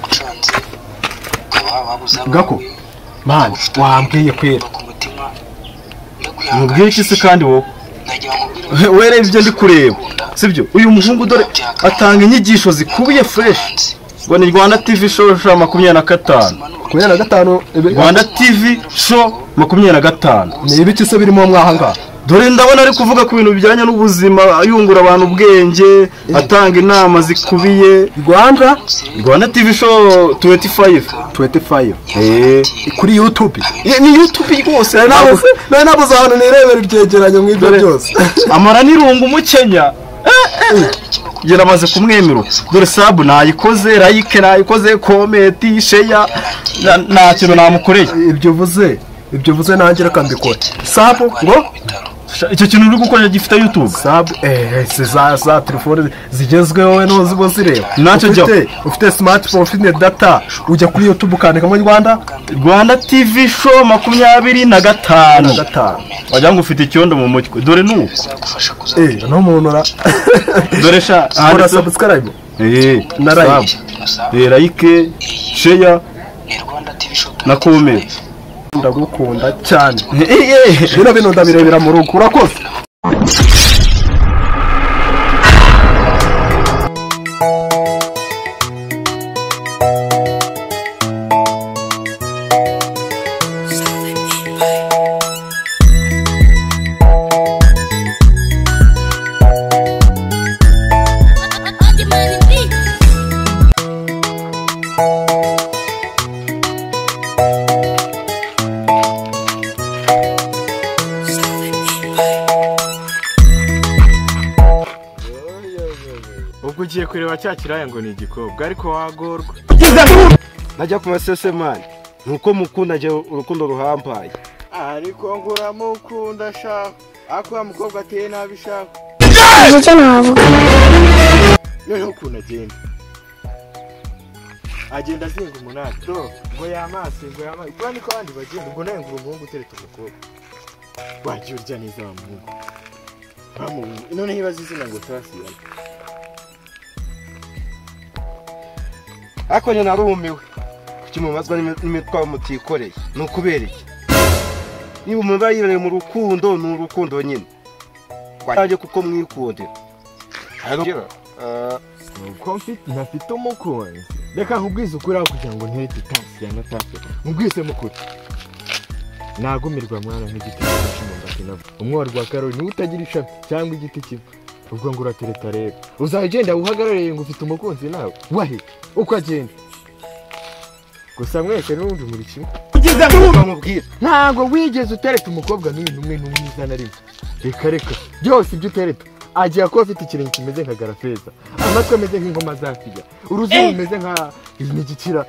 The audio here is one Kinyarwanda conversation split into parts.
bagucanze ukaba wabuze Gako, abawe mani wambwiye kwera bava ku mutima mubwiye iki se kandi wowe werebye ibyo ndi kureba sibyo uyu muhungu dore atanga inyigisho zikubiye fresh ngo ni rwanda tv show sha makumyabiri na gatanu makumyabiri na gatanu ibi- rwanda tv show makumyabiri na gatanu ni ibiki se birimo mwahangaha dore ndabona ari kuvuga ku bintu bijyanye n'ubuzima ayungura abantu ubwenge atanga inama zikubiye rwanda rwanda tv show 25 25 Eh, kuri youtube ye- ni youtube rwose hari n'abo- nawe nabuze ahantu nirebera ibyegeranyo nk'ibyo dore- byose amara n'irungu umukenya Eh, eh. yari amaze kumwemera dore sabu nayikoze layike nayikoze kometi sheya na- nta kintu namukoreye ibyo uvuze ibyo uvuze nanjye reka mbikore sabu ngo Sha- icyo kintu uri gukora gifite youtube sabu eh si za za telefone zigezweho we n'uwo ziba zireba Nacyo jya- ufite ufite smartphone ufite data ujya kuri youtube ukandikamo rwanda rwanda tv show makumyabiri na na gatanu gatanu wagira ngo ufite icyondo mu mutwe dore n'ubu bizagufasha eh kuzagira n'umuntu ura dore sha ura handitseho- subscribe Eh, na like. sabu. innocent Eh, like sheya ni rwanda tv show na comment. ndagukunda cyane Eh, eh, eh. bino bintu ndabirebera mu rugo urakoze Onde mano vi? ubwo ugiye kureba cya kiraya ngo ni igikobwa ariko wagorwa najya ku masesemani nuko mukunda njye urukundo ruhambaye ariko nguramukunda shaka ariko uriya mukobwa ateye nabi shaka noneho ukuntu agenda agenda azinga umunani do ngo yamase ngo yamase ubwo niko abandi bagenda ubwo nawe ngo umuhungu uteretse umukobwa wagiye urya neza wa muhungu Bamubuze. noneho ibaze izina ngo turasiyana ariko nyine narumiwe kuki mubazwa n'imi- n'imitwaro mutikoreye ni ukubera iki niba muba yibere mu rukundo ni urukundo nyine rwanjye kuko mwikundira Rero, eh, nuko mfite ntafite umukunzi reka nkubwize ukuri aho kugira ngo ntere titasi ya natasi nkubwize mukuri nagumirwa mwana nk'igiti cy'umushimo ndakina umwari wa karori niwe utagira ishami cyangwa igiti kimwe ubwo ngo uratereta rero uzajya ugenda uhagarariye ngo ufite umukunzi nawe wahe uko agenda gusa mwese n'ubundi muri kimwe bamubwira ntabwo wigeze utereta umukobwa n'uyu n'umwe n'umwe uza na rimwe reka reka byose ibyo utereta agiye kuba afite ikirenge kimeze nka garafeza amatwi ameze nk'ingoma za fiya uruzuru rumeze nka imigikira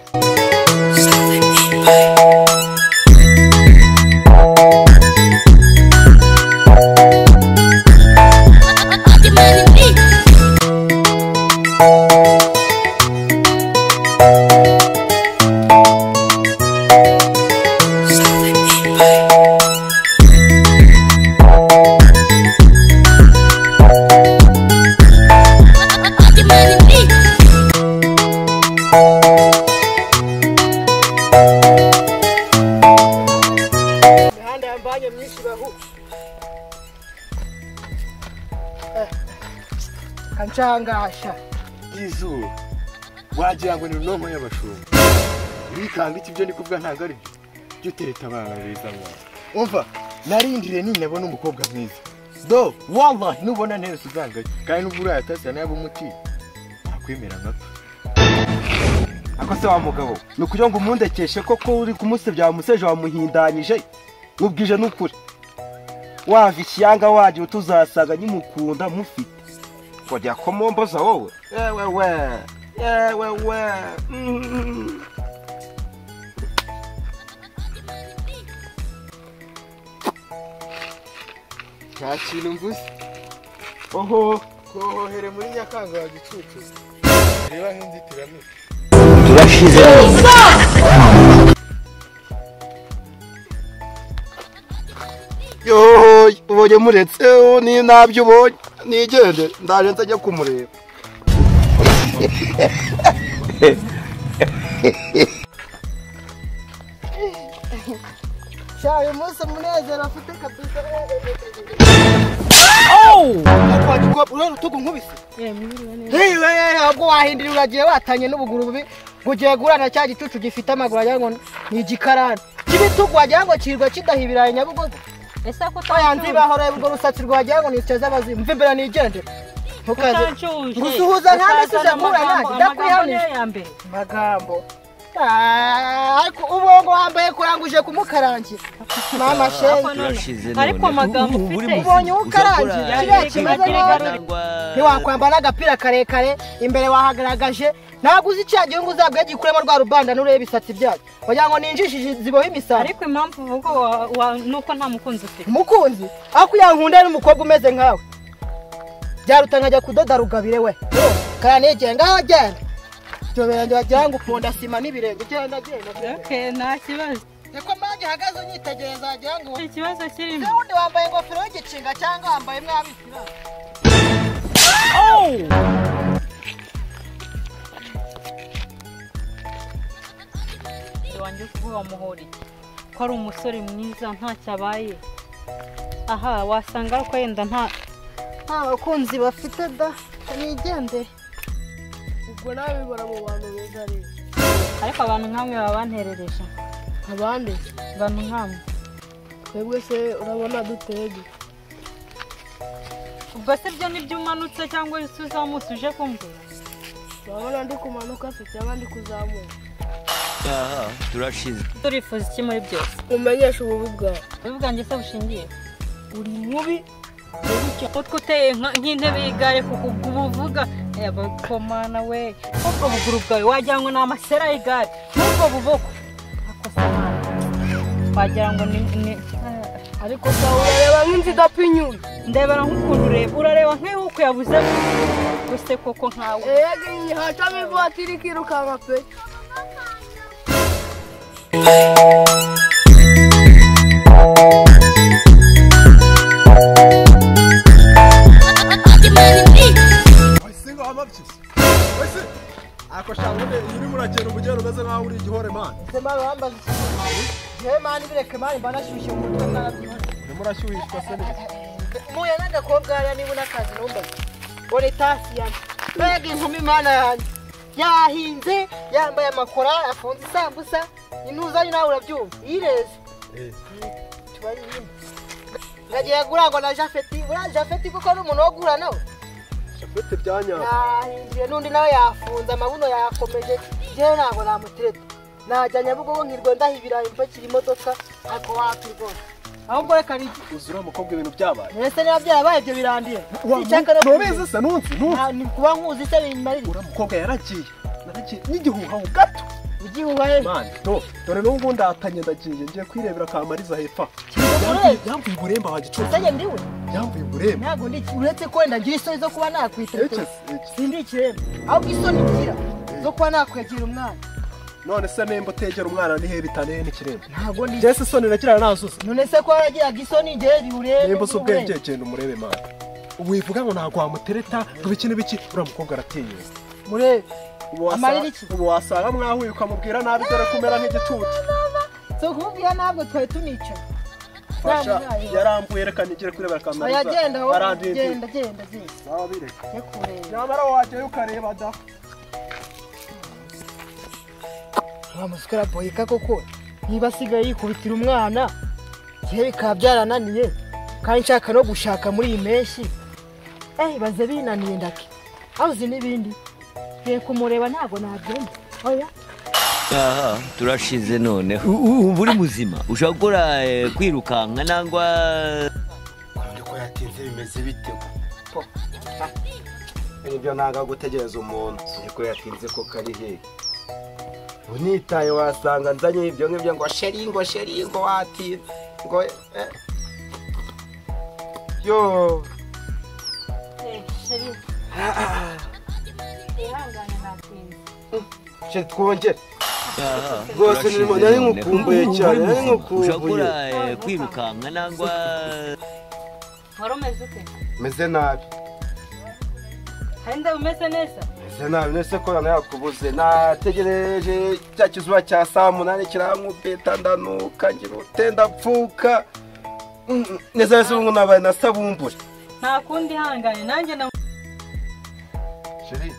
Onde mano vi? Onde mano vi? kancangasha izuba wagira ngo ni nomo y'abashumba bikanga iki byo ndi kuvuga ntabwo ari byo jya utereta abana beza mwana umva narindiriye ninabona umukobwa mwiza do wallahi nubona neza uzangaye kandi n'ubwo uriya tasiya nayo umuti nakwemera nka ako se wa mugabo ni ukugira ngo umundekeshe koko uri kumusebya wamuseje wamuhindanyije mubwije n'ukuri wava ishyanga wagiye utuzasanga nyimukunda mufite ngo ryakomomboza wowe yewe we yewe we Mm. nta kintu mvuze oho kohere muri nyakanga wa gicucu reba nk'inzitiramibu yohoye ubonye muretse ni nabyo ubonye nigende ndaje nzajya kumureba sha uyu munsi umunezero afite kabisa ureba urutugu nkubise ntiwe ntabwo wahindira uragiye watanye n'ubuguru bubi ngo ugiye gurana cya gicucu gifite amaguru wagira ngo ni igikarani cy'ibitugu wagira ngo kirirwa kidaha ibirayi nyabugogo ese ko oya nzibaho reba urwo rusatsi rwagira ngo ni icyo z'abazimu mva imbere nigendere ntukaze utancuje gusuhuza nta nasi ujya guhura nanjye ndakwihanije ya mbere magambo ariko ubwonko wambaye kuranguje kumukarangira mama shenge ariko amagambo ufite ubonye uwo ukarangira kiriya kimeze nabi ntiwakwambara n'agapira karekare imbere wahagaragaje ntabwo uzi cya gihugu uzabwaye gikuremo rwa rubanda nureba ibisatsi byayo wagira ngo ninjishije ziboho imisambi ariko impamvu uvuga wa- wa- ni uko nta mukunzi ufite mukunzi ariko yankunda n'umukobwa umeze nkawe byaruta nkajya kudoda rugabire we kara nigenge ngaho genda byoberanye wagira ngo ukunda sima n'ibirenge genda genda genda. okay nta kibazo niko mpamvu ihagaze unyitegereza wagira ngo ikibazo kirimo n'ubundi wambaye ingofero y'igicinga cyangwa wambaye mwabikira wanjye kuba wamuhora iki ko ari umusore mwiza ntacyo abaye aha wasanga ariko yenda nta nta bakunzi bafite da nigendere ubwo nawe bibora mu bantu bigariye ariko abantu nk'amwe baba banterereje abandi abantu nk'amwe twebwe se urabona dutege ubwo se byo nibyo umanutse cyangwa se uzamutse uje kumbwira urabona ndi kumanuka se cyangwa ndi kuzamuka turifuza iki muri byose umenyeshe ububi bwawe ububi bwanjye se bushingiye uri mubi utwo uteye nka- nk'intebe y'igare kuko ubwo uba uvuga yabakomana we ubwo buguru bwawe wagira ngo ni amasera y'igare n'ubwo buboko akosa nabi wagira ngo ni ni- ariko se urareba nk'inzu idapfa inyuma ndebera nk'ukuntu ureba urareba nk'iyo ukuyabuze gusa koko nkawe yego iyi hacamo ivatiri ikirukanka pe sema bambaza yewe mani bireke mani mba nashyushye mu mutwe narabyibuze murashyuhishwa se muya n'agakobwa hariya niba unakazi numbaza ore tasi yanjye mbega inkumi mana yanjye yahinze yambaye amakora afunze isambusa intuzanye nawe urabyumva yireze tubari nyine ngagiye gurangwa na jafeti uriya jafeti kuko ni umuntu wo guhura nawe shafete byanyanga yahinduye n'undi nawe yafunze amabuno yakomeje njyewe ntabwo namutereta najya nyabugogo nkirwa ndaha ibirayi mpakira imodoka ariko wakwirwara ahubwo reka ni uzura umukobwa ibintu byabaye mbese niba byarabaye ibyo birandiye icyakora ntubizi se ntunsi ntunsi ni kuba nkuzi se bimarira uriya mukobwa yaragiye naragiye n'igihuha ho gato ugihuha he mani do dore n'ubu ndatanye ndagiye ngiye kwirebera ka mariza hepfa Kizamuye. yamvuye uburemba wa gicucu usenge ndiwe yamvuye uburemba ntabwo ndi uretse ko wenda ngira isoni zo kuba nakwitereta Ekesi, ekesi. sindi ikiremba ahubwo isoni ngira zo kuba nakwegira umwana none se nimba utegera umwana nihe bitaneye n'ikiremba ntabwo ndi njye se soni nagira nazuze none se ko waragiraga isoni igihe biwureba nimba uzi ubwenge genda umurebe mani wivuga ngo ntabwo wamutereta ngo ibiki n'ibiki uriya mukobwa aratinyuka murebe ubu wasa- Amarira iki? ubu wasanga mwahuye ukamubwira nabi dore ko umera nk'igicucu si ukumubwira ntabwo twari tunicaye fasha Yamuhaye. yarambuye reka nigire kurebera ka mariza oya genda wowe arandindiye. genda genda genda Sawa, bireka. njye kureba nyamara wajyayo ukareba da wa musore boyika koko niba asigaye yikubitira umwana igihe bikaba byarananiye kandi nshaka no gushaka muri iyi mpeshyi eyi baze binaniye ndake aho uzi n'ibindi ngiye kumureba ntabwo nagenda oya aha turashize noneho ubu uri muzima ushobora gukora eh, kwirukanka nangwa ariko yatinze bimeze bite ko nibyo nanga gutegereza umuntu ariko yatinze ko kari hehe unitaye wasanga nzanye ibyo ngibyo ngo sheri ngo sheri ngo watinze ngo eh. yo ihangane natinze sheri twongere aha, Rwose ni- turashize nari noneho. nkukumbuye Ubu uri cyane, nari muzima. nkukumbuye. ushobora gukora eh, kwirukanka nangwa wari umeze ute meze nabi hari ndeba umeze neza meze nta nabi nese ko nana yakubuze nategereje cya kizuba cya saa munani kirankupeta ndanuka ngira ute ndapfuka Mm, mm, neza wese ubungu nabaye na sabumbura nta kundi ihangane nanjye na sheri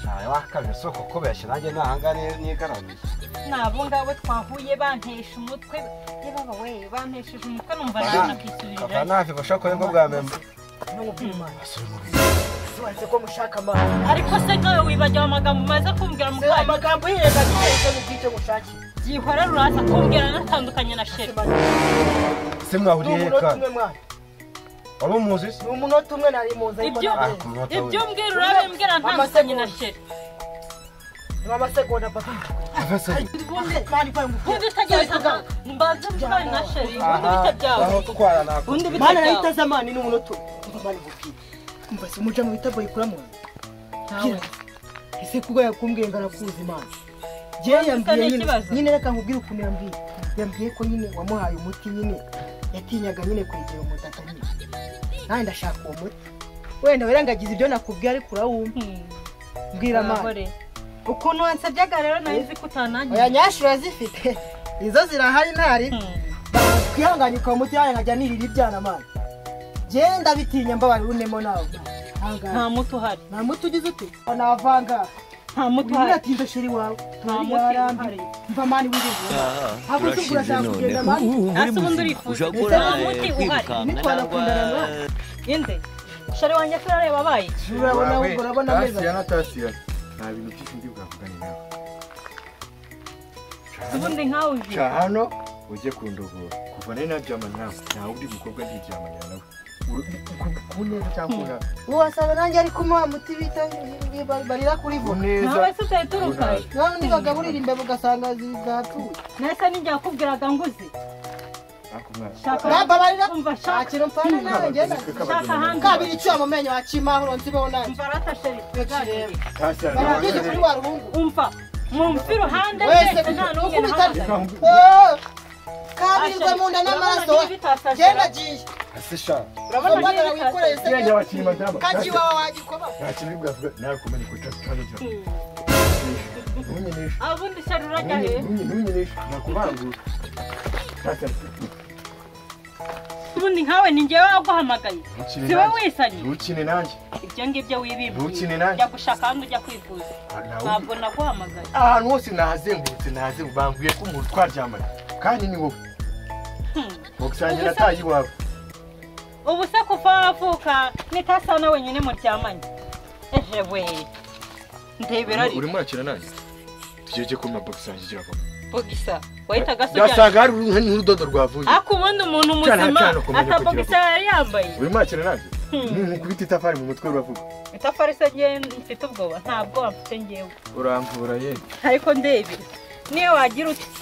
ntawe wakabye soko kubeshya nanjye ntahangane nigaramiye n'abo ngabo twahuye bantesha umutwe yebaba we bantesheje umutwe numva nawe nakisubirira kava ntafite ubasha kubona ko bwa mbere Subanze ko mushaka amazi ariko se nawe wibagiwe amagambo maze kumbwira Se mukanya amagambo yenda gukoresha mu bwite mushakira gihora ruraza kumbwira anatandukanye na sheri se ni mwahuriye he umunota kandi umwe mwana wari umuzi se ni umunota umwe nari mu nzu ariko ibyo Ah, ku munota ibyo we. mbwira urabe mbwira ntandukanye na sheri ni amasegonda papa Afese. ubundi mwana ikora mu ubundi utagereka mbaze mbwira na sheri ubundi bite byawe aho gutwara ntabwo ubundi bite mana nayo byawe itaza amani ni umunota umwe umva mwana igupira umva se umuja mu bitabo yikuramo Nawe. ese kuko yakumbwiye ngo arakuzi imana Ubundi jewe se yambwiye ni nyine ikibazo? nyine reka nkubwire ukuntu yambwiye yambwiye ko nyine wamuhaye umuti nyine yatinyaga nyine kwegera umutaka nyine nanjye ndashaka uwo muti wenda wirengagiza ibyo nakubwiye ariko urawumva mbwira amana Abagore. ukuntu wansabyaga rero nari nzi ko utanangiye oya nyashuri urazifite izo zirahari ntari twihanganye ukaba umuti yanjye nkajya nirira ibyana amana genda bitinya mbabarira unemo nawe nta hangara muti uhari nta muti ugize ute navanga nta muti uyu uhari atinze sheri wawe muti uhari. yarambiye mva mani wiriwe aha Hakuzi turashize urashaka none kugenda amahanga? ubu muri Ese ubundi muzima urifuza? ushobora Ese gukora nta muti eh, uhari? kwirukanka Nitwa nangwa nakundana nawe. inde shari wanjye ko urareba abaye urabona urabona ameza na tasiyana nta bintu byinshi ndi bwavugane nawe ubundi nkawe uzi ca hano ujye kundogora kuva nari naryamana nawe nta wundi mukobwa ndiryamana nawe ku neza cyangwa urabe ubu wasanga nanjye ari kumuha muti bita barira kuri ku bo neza ntawe se utayituruka nawe undi bagaburira imbeba ugasanga zigatuye nese nijya yakubwiraga nguzi ariko mwana shaka namba barira umva nta shaka kintu mpfana nawe ngenda shaka hanze kabiri icyuya mu menyo hacimaho nsibeho nanjye umva rata sheri Sheri. tasiyana barabyize kuri wa ruhungu umva mumfi iruhande wese rwese nta n'umwe ukubita nahagaze Oh! kabirirwe mu nda n'amaraso we genda giye asesha urabona Urabona umwana niba wikoreye se irengera abakinnyi badaba kaji wawe wagikoba nta kintu bwavuga nawe kumenya ko cyangwa cyangwa ntunyeneshe abundi sheri urajya he ntunyeneshe nakubangura ubundi nkawe ni njyewe waguhamagaye si wowe wisanye ntukine nanjye ibyo ngibyo wibimbuye Ntukine nanjye. ujya gushaka ahandi ujya kwivuza ntabwo naguhamagaye ahantu hose nahazengurutse nahazengurutse bambwiye ko umuntu twaryamanye kandi ni wowe Hmm. wagusangira atayi iwawe ubu se kuva wavuka nitasa na wenyine muryamanye eje we ndebera ari urimo urakina nanjye tugeje ko mabox yanjye igira vuba bogisa wahitaga se ujyana byasaga hari uruhu n'urudodo rwavuye ariko ubundi umuntu Cyane, muzima cyane ukumenya kugira atabogisa yari yambaye urimo urakina nanjye ni nkubita itafari mu mutwe uravuga itafari se ngewe mfite ubwoba nta bwoba mfite ngewe uramvura ye ariko ndebera niyo wagira uti